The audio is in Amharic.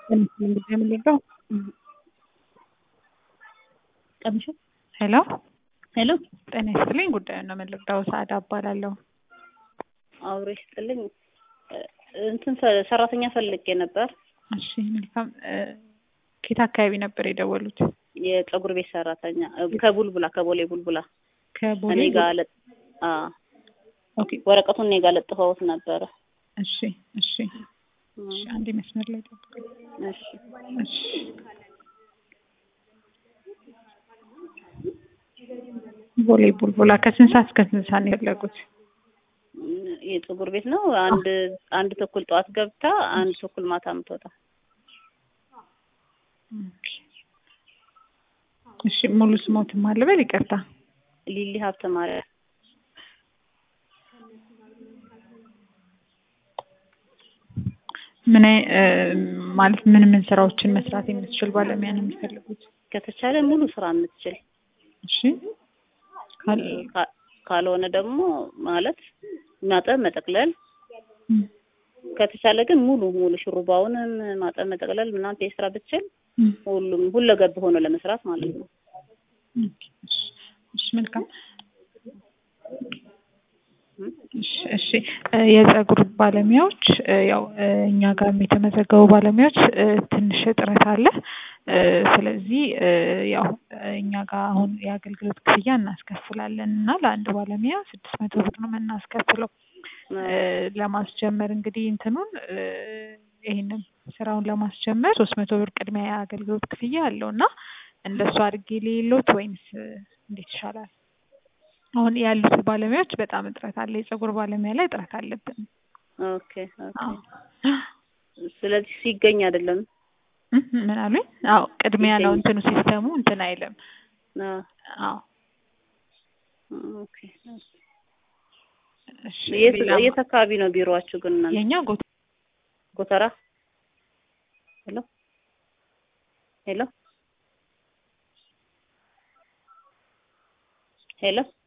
የምንለው ቀምሾ ሄሎ ሄሎ ጤና ይስጥልኝ። ጉዳዩን ነው የምንረዳው። ሰዓዳ እባላለሁ። አውሬ ስጥልኝ እንትን ፈ- ሰራተኛ ፈልጌ ነበር። እሺ መልካም። ከየት አካባቢ ነበር የደወሉት? የፀጉር ቤት ሰራተኛ ከቡልቡላ ከቦሌ ቡልቡላ ከቦሌ እኔ ጋር ለጥ አ ኦኬ። ወረቀቱን እኔ ጋር ለጥፈውት ነበረ። እሺ እሺ እሺ። አንዴ መስመር ላይ ጠብቁኝ። እሺ እሺ ቦሌ ቡልቡላ ከስንት ሰዓት እስከ ስንት ሰዓት ነው የፈለጉት? የፀጉር ቤት ነው። አንድ አንድ ተኩል ጠዋት ገብታ አንድ ተኩል ማታ የምትወጣ ኦኬ። እሺ ሙሉ ስሞትም አልበል ይቅርታ። ሊሊ ሀብተ ማርያም ምን አይ- እ ማለት ምን ምን ስራዎችን መስራት የምትችል ባለሙያ ነው የሚፈልጉት? ከተቻለ ሙሉ ስራ የምትችል እሺ ካል ካ- ካልሆነ ደግሞ ማለት ማጠብ መጠቅለል እም፣ ከተቻለ ግን ሙሉ ሙሉ ሹሩባውንም ማጠብ መጠቅለል ምናምን ፔስትራ ብትችል እም፣ ሁሉም ሁለገብ ሆኖ ለመስራት ማለት ነው። ኦኬ፣ እሺ፣ እሺ መልካም እም፣ እሺ እሺ እ የፀጉር ባለሙያዎች እ ያው እ እኛ ጋርም የተመዘገቡ ባለሙያዎች እ ትንሽ እጥረት አለ። እ ስለዚህ እ ያው እ እኛ ጋር አሁን የአገልግሎት ክፍያ እናስከፍላለን እና ለአንድ ባለሙያ ስድስት መቶ ብር ነው የምናስከፍለው። እ ለማስጀመር እንግዲህ እንትኑን እ ይሄንን ስራውን ለማስጀመር ሶስት መቶ ብር ቅድሚያ የአገልግሎት ክፍያ አለው እና እንደሱ አድርጌ ሌሎት ወይንስ እ እንዴት ይሻላል? አሁን ያሉት ባለሙያዎች በጣም እጥረት አለ። የፀጉር ባለሙያ ላይ እጥረት አለብን። ኦኬ ኦኬ። አዎ ስለዚህ ሲገኝ አይደለም እ ምን አሉኝ? አዎ ቅድሚያ ነው ይገኛል። እንትኑ ሲስተሙ እንትን አይልም። አ አዎ ኦኬ። እሺ የት ሌላ የት አካባቢ ነው ቢሮአችሁ ግን እናንተ? የኛ ጎ ጎተራ ሄሎ ሄሎ ሄሎ